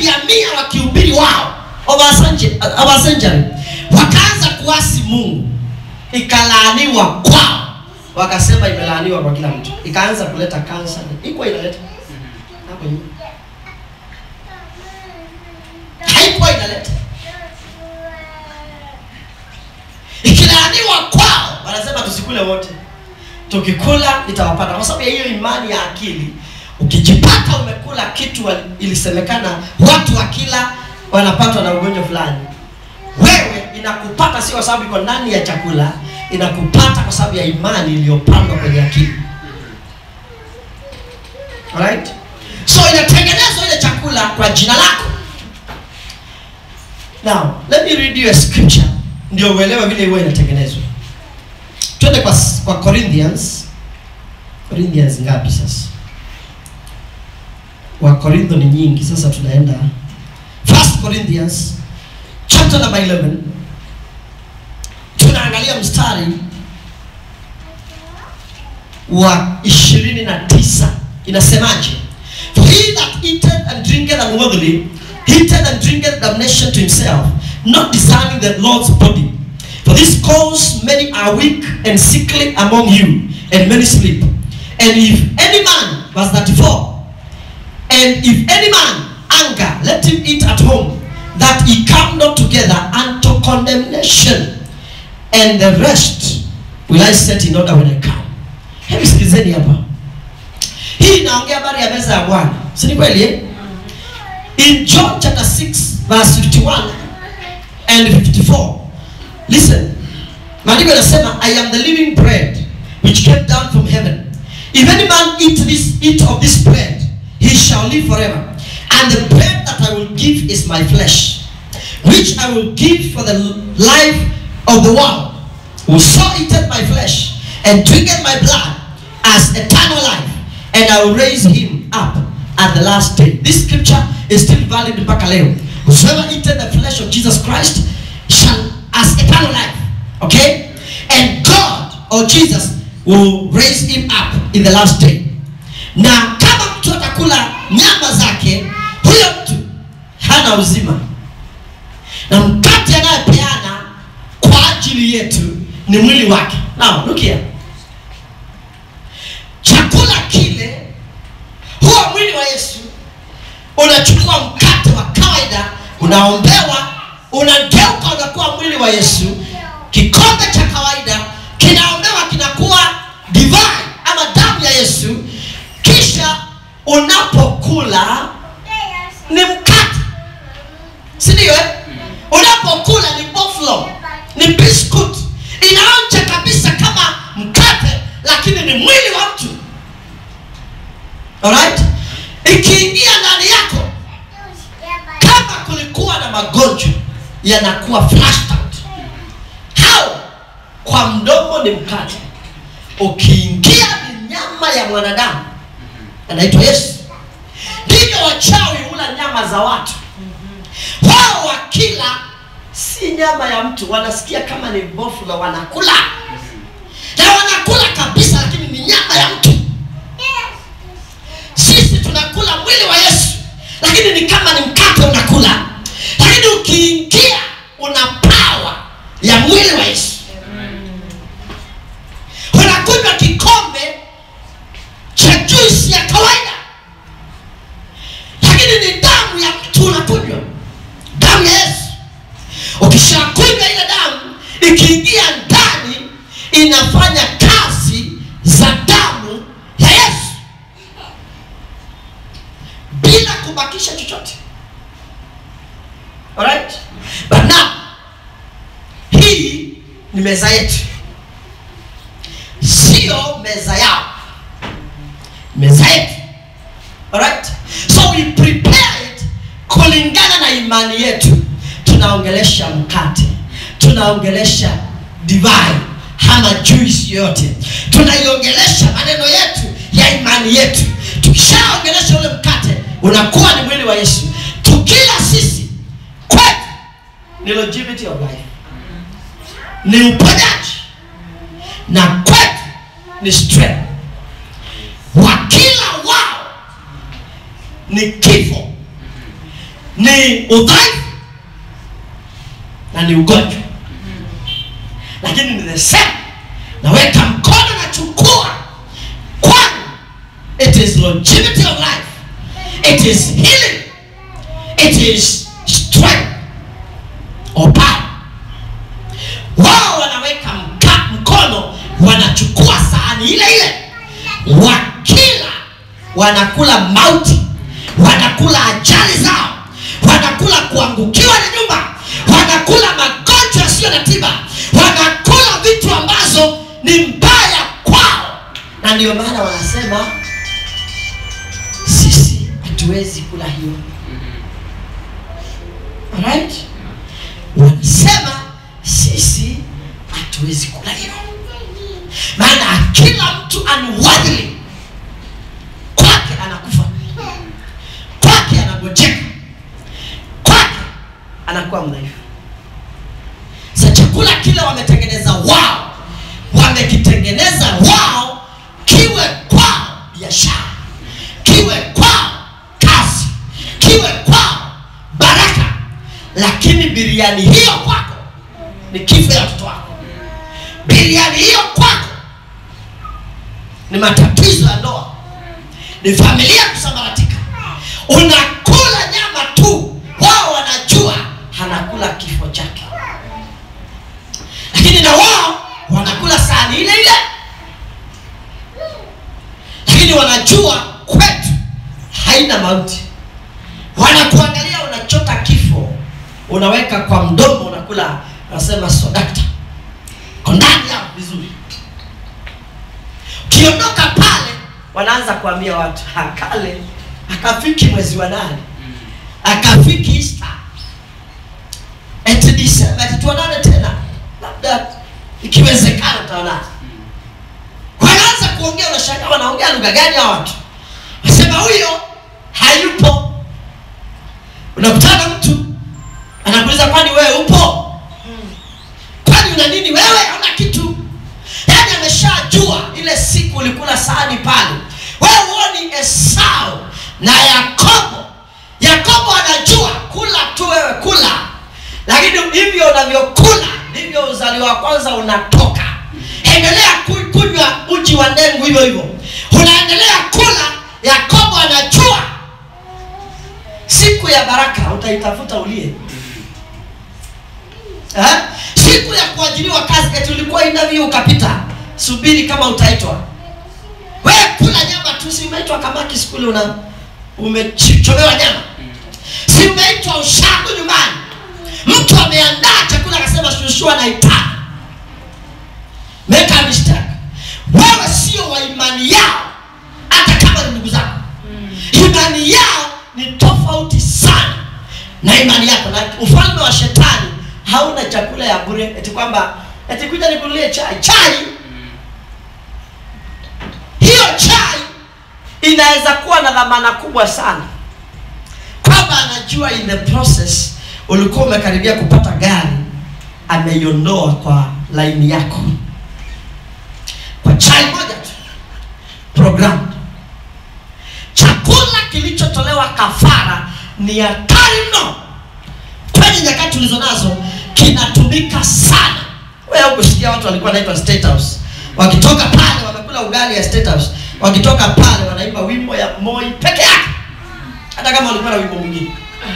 century wakaanza kuasi mungu ikalaaniwa kwao wakasema imelaaniwa kwa kila mtu ikaanza kuleta kansa iko inaleta hapo nyuma haikuwa inaleta ikilaaniwa kwao wanasema tusikule wote tukikula itawapata kwa sababu ya hiyo imani ya akili ukijipata umekula kitu wali- ilisemekana watu wakila wanapatwa na ugonjwa fulani wewe inakupata sio kwa sababu iko ndani ya chakula inakupata kwa sababu ya imani iliyopandwa kwenye akili Alright? so inatengenezwa ile chakula kwa jina lako now let me read you a scripture ndio uelewe vile huwa inatengenezwa twende kwa, kwa corinthians corinthians ngapi sasa wakorintho ni nyingi sasa tunaenda first corinthians chapter number 11 tunaangalia mstari wa ishirini na tisa inasemaje for he that eateth and drinketh unworthily eateth and drinketh damnation to himself not discerning the lord's body for this cause many are weak and sickly among you and many sleep and if any man verse 34 and if any man anger, let him eat at home, that he come not together unto condemnation. And the rest will I set in order when I come. Hebu sikilizeni hapa. Hii inaongea habari ya meza ya Bwana. Si ni kweli eh? In John chapter 6 verse 51 and 54. Listen. Maandiko yanasema I am the living bread which came down from heaven. If any man eat this eat of this bread, he shall live forever. And the bread that I will give is my flesh, which I will give for the life of the world. Whoso eateth my flesh and drinketh my blood as eternal life, and I will raise him up at the last day. This scripture is still valid mpaka leo. Whosoever eateth the flesh of Jesus Christ shall as eternal life. Okay? And God or Jesus will raise him up in the last day. Na kama mtu atakula nyama zake, huyo mtu hana uzima. Na mkate anayepeana kwa ajili yetu ni mwili wake. Now, look here. Chakula kile huo mwili wa Yesu unachukua mkate wa kawaida unaombewa unageuka unakuwa mwili wa Yesu kikombe cha kawaida kinaombewa kinakuwa divai ama damu ya Yesu kisha unapokula ni mkate si ndio eh? unapokula ni boflo ni biscuit inaonja kabisa kama mkate lakini ni mwili wa mtu alright ikiingia ndani yako kama kulikuwa na magonjwa yanakuwa flushed out hao kwa mdomo ni mkate ukiingia ni nyama ya mwanadamu anaitwa yesu ndivyo wachawi hula nyama za watu wao wakila si nyama ya mtu wanasikia kama ni bofula wanakula na wanakula kabisa lakini ni nyama ya mtu sisi tunakula mwili wa yesu lakini ni kama ni mkate unakula lakini ukiingia una pawa ya mwili wa yesu unakunywa kikombe cha juisi ya kawaida lakini ni damu ya mtu unakunywa damu ya yesu ukishakunywa ile damu ikiingia ndani inafanya kazi za damu ya yesu bila kubakisha chochote alright but now hii ni meza yetu sio meza yao meza yetu alright so we prepare it kulingana na imani yetu tunaongelesha mkate tunaongelesha divai ama juisi yote tunaiongelesha maneno yetu ya imani yetu tukishaongelesha ule mkate unakuwa ni mwili wa yesu tukila sisi kwetu ni longevity of life ni uponyaji na kwetu ni strength wakila wao ni kifo ni udhaifu na ni ugonjwa lakini ni the same naweka mkono nachukua kwani it is longevity of life it is healing it is strength or power wao wanaweka mka, mkono wanachukua sahani ile ile wakila wanakula mauti wanakula ajali zao wanakula kuangukiwa na nyumba wanakula magonjwa yasiyo na tiba wanakula vitu ambazo ni mbaya kwao na ndio maana wanasema sisi hatuwezi kula hiyo Alright? wanasema sisi hatuwezi kula hiyo maana kila mtu unworthily kwake anakufa kwake anagojeka kwake anakuwa mdhaifu sa chakula kile wametengeneza wao wamekitengeneza wao kiwe kwao biashara kiwe kwao kazi kiwe kwao baraka lakini biriani hiyo kwako ni kifo ya watoto wako biriani hiyo kwako ni matatizo ya ndoa ni familia kusambaratika unakula nyama tu wao wanajua anakula kifo chake lakini na wao wanakula sahani ile ile lakini wanajua kwetu haina mauti wanakuangalia unachota kifo unaweka kwa mdomo unakula unasema sodakta kondani yao vizuri ukiondoka pale wanaanza kuambia watu "Ha, kale akafiki mwezi wa nane akafiki Easter eti Disemba eti tuonane tena labda ikiwezekana tutaonana wanaanza kuongea unashangaa wanaongea lugha gani hawa watu nasema huyo hayupo unakutana mtu anakuuliza kwani wewe upo kwani una nini wewe hauna kitu yaani ameshajua ile siku ulikula sahani pale wewe huoni esau na yakobo yakobo anajua kula tu wewe kula lakini hivyo unavyokula ndivyo uzaliwa wa kwanza unatoka endelea ku- kunywa uji wa ndengu hivyo hivyo unaendelea kula yakobo anajua siku ya baraka utaitafuta ulie eh? siku ya kuajiriwa kazi eti ulikuwa interview ukapita subiri kama utaitwa we kula nyama tu si umeitwa kamaki skuli una umechomewa nyama si umeitwa ushago nyumbani mtu ameandaa chakula akasema shushu anaitaka make a mistake wewe sio wa imani yao hata kama ni ndugu zako imani yao ni tofauti sana na imani yako na ufalme wa shetani hauna chakula ya bure eti kwamba eti kuja nikunulie chai chai hiyo chai inaweza kuwa na dhamana kubwa sana kwamba anajua in the process ulikuwa umekaribia kupata gari ameiondoa kwa laini yako kwa chai moja tu program chakula kilichotolewa kafara ni hatari mno kwenye nyakati tulizo nazo kinatumika sana wewe kusikia watu walikuwa wanaitwa state house wakitoka pale wamekula ugali ya state house wakitoka pale wanaimba wimbo ya moi peke yake hata kama walikuwa na wimbo mwingine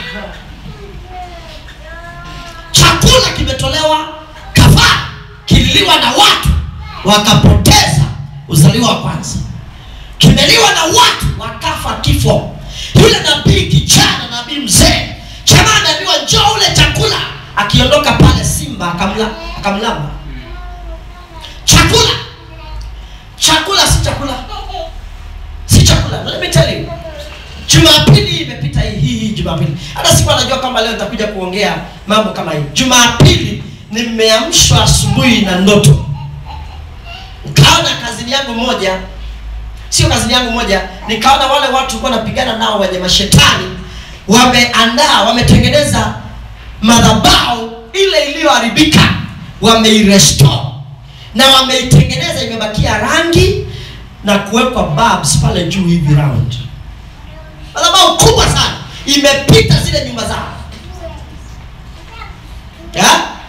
chakula kimetolewa kafara kililiwa na watu wakapoteza uzaliwa wa kwanza kimeliwa na watu wakafa kifo yule nabii kijana nabii mzee jamaa anaambiwa njoo ule chakula akiondoka pale simba akamla akamlamba chakula chakula si chakula si chakula let me tell you jumapili imepita hii hii hii jumapili hata siku anajua kwamba leo nitakuja kuongea mambo kama hii jumapili nimeamshwa asubuhi na ndoto nikaona kazini yangu moja sio kazini yangu moja nikaona wale watu walikuwa napigana nao wenye mashetani wameandaa wametengeneza madhabao ile iliyoharibika wameirestore na wameitengeneza imebakia rangi na kuwekwa bulbs pale juu hivi round madhabao kubwa sana imepita zile nyumba zao Ya?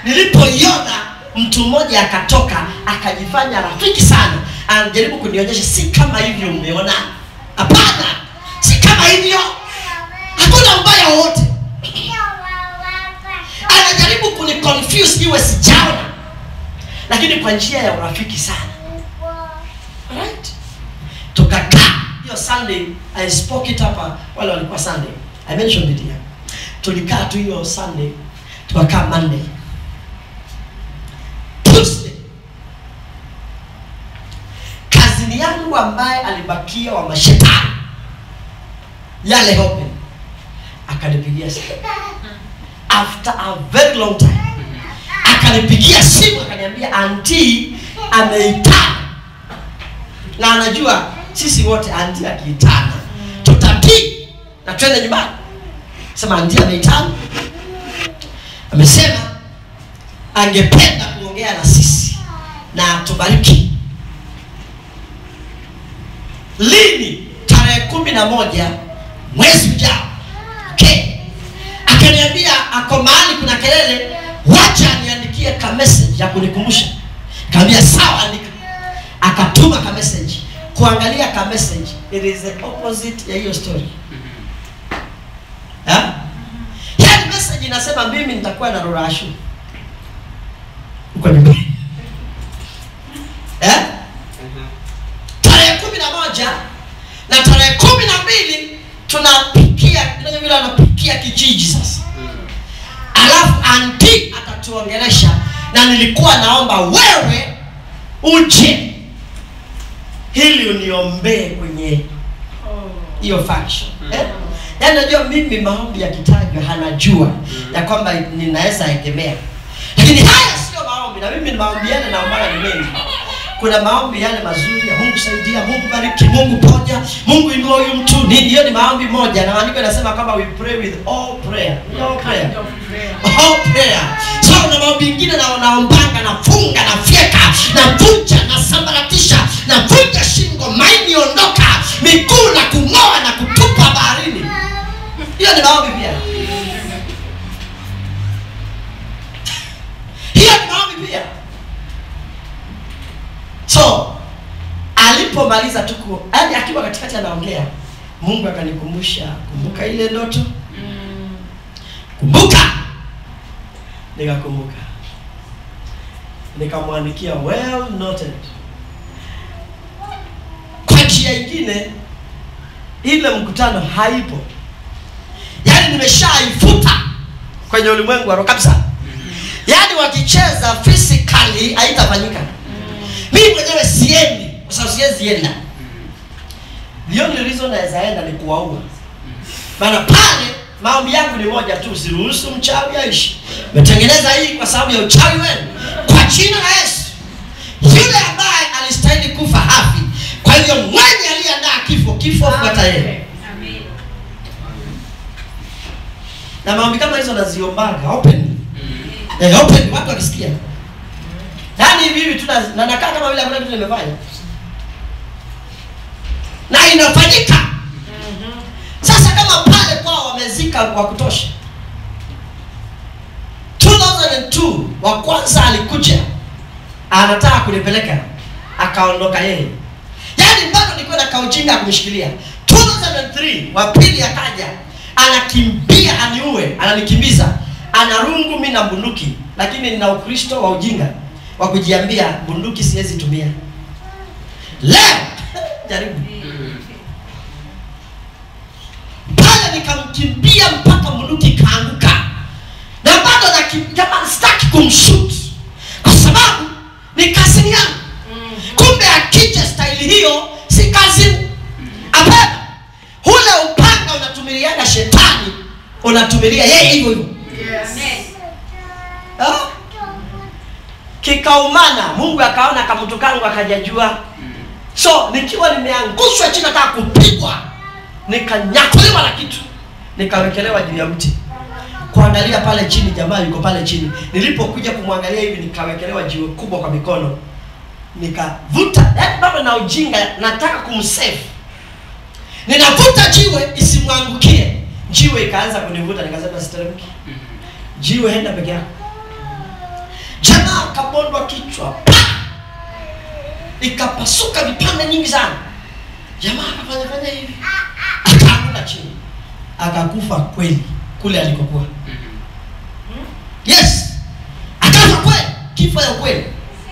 nilipoiona mtu mmoja akatoka akajifanya rafiki sana anajaribu kunionyesha si kama hivyo umeona hapana si kama hivyo hakuna ubaya wowote anajaribu kuniconfuse iwe sijaona lakini kwa njia ya urafiki sana Alright? tukakaa hiyo sunday i spoke it hapa wale walikuwa sunday i mentioned it here tulikaa tu hiyo sunday tukakaa monday tuesday kazini yangu ambaye alibakia wa mashetani yale open akanipigia simu after a very long time akanipigia simu akaniambia anti ameitana na anajua sisi wote anti akiitana tutatii na twende nyumbani sema anti ameitana amesema angependa kuongea na sisi na tubariki lini tarehe kumi na moja mwezi ujao okay. akaniambia ako mahali kuna kelele wacha niandikie ka message ya kunikumbusha kaambia sawa andika akatuma ka message kuangalia ka message it is the opposite ya hiyo story Ha? yaani message inasema mimi nitakuwa na rorashu uko nyumbani eh? tarehe kumi na moja na tarehe kumi na mbili tunapikia unajua vile wanapikia kijiji sasa alafu anti atatuongelesha na nilikuwa naomba wewe uje ili uniombee kwenye hiyo faction eh? yaani najua mimi maombi yakitajwa hanajua ya kwamba ninaweza egemea lakini haya sio maombi na mimi ni maombi yale naombaga ni mengi kuna maombi yale mazuri ya mungu saidia mungu bariki mungu ponya mungu inua huyu mtu nini hiyo ni maombi moja na maandiko yanasema kwamba we pray with all prayer all prayer all prayer so na maombi ingine na naombanga nafunga nafyeka navunja nasambaratisha navunja shingo maini ondoka miguu na kung'oa na kutupa baharini hiyo ni maombi pia hiyo ni maombi pia so alipomaliza tu ku- yaani akiwa katikati anaongea mungu akanikumbusha kumbuka ile ndoto kumbuka nikakumbuka nikamwandikia well noted kwa njia ingine ile mkutano haipo yaani nimeshaifuta kwenye ulimwengu wa roho kabisa yaani wakicheza physically haitafanyika mimi mwenyewe siendi kwa sababu siwezi enda the only reason naweza enda ni kuwaua maana pale maombi yangu ni moja tu usiruhusu mchawi aishi metengeneza hii kwa sababu ya uchawi wenu kwa jina la yesu yule ambaye alistahili kufa hafi kwa hivyo mwenye aliyeandaa kifo kifo fuata yeye na maombi kama hizo naziombaga open eh, open watu wakisikia yaani hivi hivi tu na- na nakaa kama vile hakuna kitu nimefanya na inafanyika sasa kama pale kwao wamezika wa kutosha 2002 wa kwanza alikuja anataka kunipeleka akaondoka yeye yaani bado nilikuwa na kaujinga ya kumshikilia 2003 wa pili akaja anakimbia aniue ananikimbiza ana rungu mi na bunduki lakini nina ukristo wa ujinga wa kujiambia bunduki siwezi tumia leo jaribu pale nikamkimbia mpaka bunduki ikaanguka na bado nakim- jamaa sitaki kumshut kwa sababu ni kazini yangu kumbe akija staili hiyo si kazini hapana ule upanga unatumiliaga shetani unatumilia yeye hivyo hivyo Ah? kikaumana mungu akaona kamutu kangu akajajua so nikiwa nimeangushwa chini nataka kupigwa nikanyakuliwa na kitu nikawekelewa juu ya mti kuangalia pale chini jamaa yuko pale chini nilipokuja kumwangalia hivi nikawekelewa jiwe kubwa kwa mikono nikavuta yaani bado na ujinga nataka kumsave ninavuta jiwe isimwangukie jiwe ikaanza kunivuta nikasema siteremki jiwe henda peke yako jamaa akabondwa kichwa pa! ikapasuka vipande nyingi sana jamaa akafanya fanya hivi akaanguka chini akakufa kweli kule alikokuwa yes akafa kweli kifo ya kweli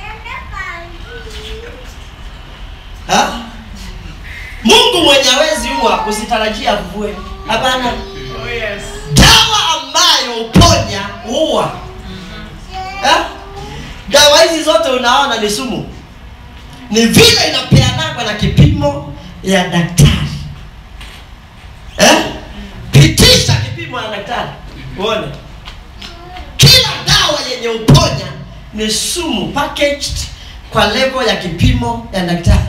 Ha? mungu mwenye awezi huwa usitarajia avue hapana Oh, yes. dawa ambayo uponya huwa Ha? dawa hizi zote unaona ni sumu ni vile inapeanagwa na kipimo ya daktari eh? pitisha kipimo ya daktari uone kila dawa yenye uponya ni sumu packaged kwa level ya kipimo ya daktari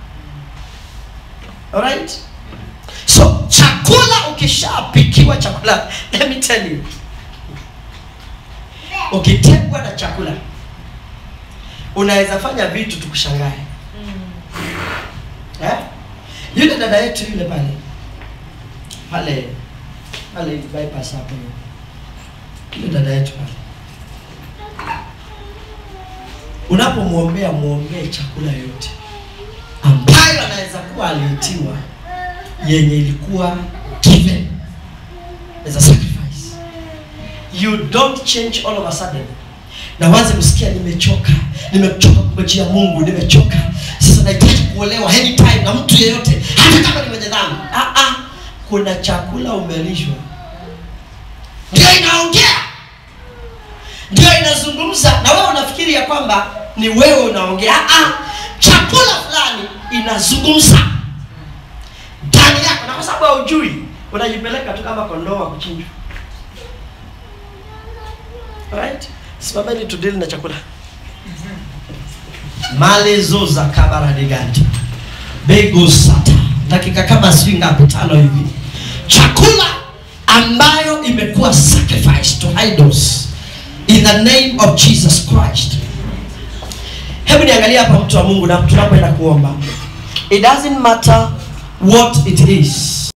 alright so chakula ukishapikiwa chakula let me tell you ukitegwa na chakula unaweza fanya vitu tukushangae eh? yule dada yetu yule pale pale pale bypass hapo yule dada yetu pale unapomwombea mwombee chakula yote ambayo anaweza kuwa aliitiwa yenye ilikuwa given as a sacrifice you don't change all of a sudden na waze kusikia nimechoka nimechoka kungojea mungu nimechoka sasa nahitaji kuolewa anytime na mtu yeyote hata kama ni mwenye dhambi ah, ah, kuna chakula umelishwa ndio inaongea ndio inazungumza na wewe unafikiri ya kwamba ni wewe unaongea ah, ah, chakula fulani inazungumza ndani yako na kwa sababu haujui unajipeleka tu kama kondoo wa kuchinjwa right simameni tudili na chakula malezo za kabaradigati bego sata dakika kama sijui ngapi tano hivi chakula ambayo imekuwa sacrifice to idols in the name of jesus christ hebu niangalie hapa mtu wa mungu na tunapoenda kuomba it doesn't matter what it is